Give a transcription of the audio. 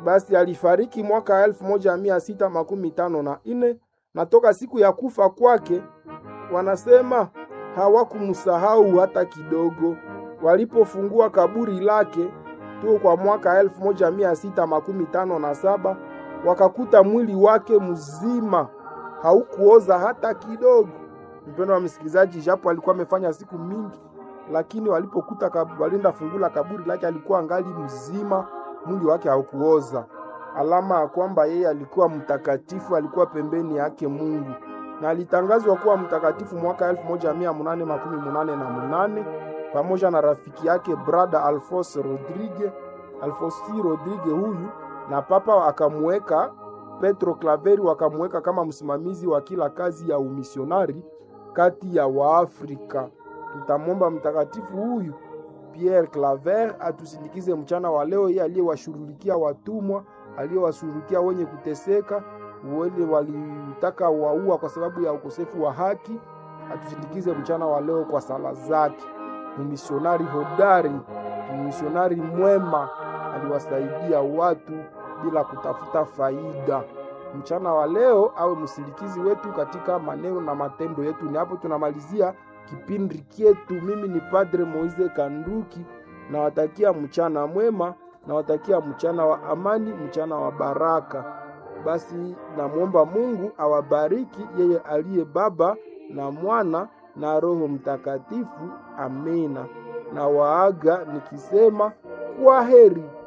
basi alifariki mwaka elfu moja mia sita makumi tano na nne na toka siku ya kufa kwake wanasema hawakumsahau hata kidogo. Walipofungua kaburi lake tu kwa mwaka elfu moja mia sita makumi tano na saba wakakuta mwili wake mzima haukuoza hata kidogo. Mpendo wa msikilizaji, japo alikuwa amefanya siku mingi, lakini walipokuta kab- walinda fungula kaburi lake alikuwa angali mzima, mwili wake haukuoza, alama ya kwamba yeye alikuwa mtakatifu, alikuwa pembeni yake Mungu, na alitangazwa kuwa mtakatifu mwaka elfu moja mia munane makumi munane na munane pamoja na rafiki yake brada Alphonse Rodrigue Alfonsi Rodrigue huyu, na papa akamuweka Petro Klaveri wakamuweka kama msimamizi wa kila kazi ya umisionari kati ya Waafrika. Tutamwomba mtakatifu huyu Pierre Claver atusindikize mchana wa leo, yeye aliyewashughulikia watumwa, aliyewashughulikia wenye kuteseka, wale walitaka waua kwa sababu ya ukosefu wa haki. Atusindikize mchana wa leo kwa sala zake. Mmisionari hodari, mmisionari mwema, aliwasaidia watu bila kutafuta faida. Mchana wa leo awe msindikizi wetu katika maneno na matendo yetu. Ni hapo tunamalizia kipindi kyetu. Mimi ni Padre Moise Kanduki, nawatakia mchana mwema, nawatakia mchana wa amani, mchana wa baraka. Basi namwomba Mungu awabariki yeye aliye Baba na Mwana na Roho Mtakatifu. Amina. Na waaga nikisema kwa heri.